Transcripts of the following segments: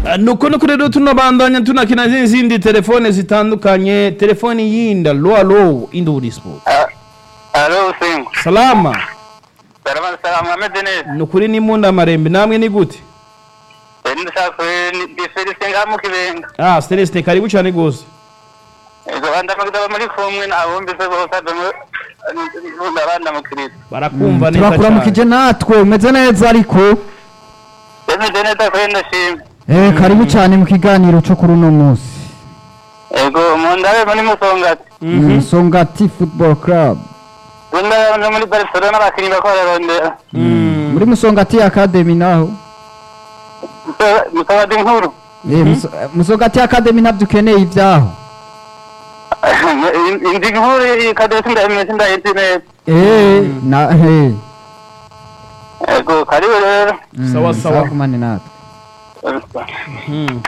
Ah, nuko nuko rero tunabandanya tunakina n'izindi telefone zitandukanye telefone yinda lo alo induri sport alo usengo salama salama salama ameze neza nukuri ni munda marembe namwe ni gute ndashaka ndi Felicien ngaha mu kibenga ah celeste karibu cyane gose ego bandamagiza muri kumwe nabumvise bose ndabanda mu kirito barakumva neza turakuramukije natwe umeze neza ariko bemeze neza kuri ndashima eh karibu cyane mu kiganiro cyo kuri uno munsi ego mu ndabe muri musongati Mm, Songati Football Club Bunda no muri Barcelona abakinnyi bako bararondera muri Musongati Academy naho musabadi nkuru eh Muso- eh, Musongati Academy nabyo ukeneye ibyaho indi nkuru ikadesi ndayimeze ndayizi neza eh na eh ego karibu rero Mm, Sawa, sawa. kumane natwe Hmm.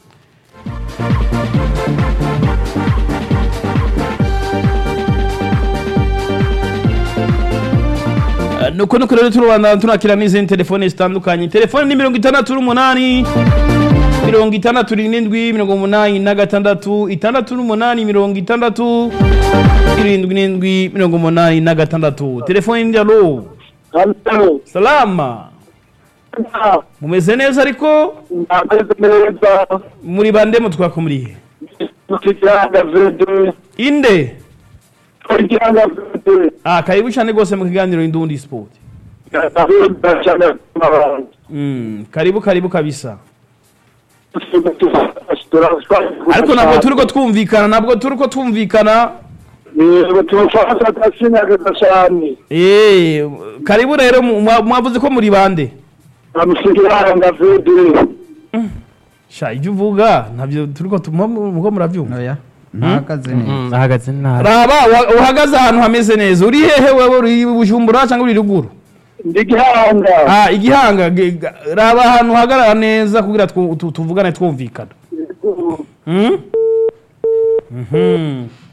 Ah, nuko nuko rero turubandana tunakira n'izindi telefone zitandukanye telefone ni mirongo itandatu n'umunani mirongo itandatu n'indwi mirongo umunani na gatandatu itandatu n'umunani mirongo itandatu irindwi n'indwi mirongo umunani na gatandatu telefone ni alo Halo, salama mumeze neza ariko ndameze neza muri bande mutwakumuriye mu kiganga vede inde kiganga vede ah karibu cyane rwose mu kiganiro indundi sport ndahunda cyane abantu mm, karibu karibu kabisa ariko ntabwo turi ko twumvikana ntabwo turi ko twumvikana yego tumufasha atasinyaga cyane Eh, karibu rero mu- mwa- mwavuze ko muri bande amusigiranga vede sha ibyo uvuga ntabyo turi ko tuma muko murabyumva oya ntahagaze neza ahagaze nabi raba wa- uhagaze ahantu hameze neza uri hehe wewe uri bujumbura cyangwa uri ruguru ndi gihanga ah igihanga ge- ga- raba ahantu uhagarara neza kugira twu- tu- tuvugane twumvikana Hmm? Mhm.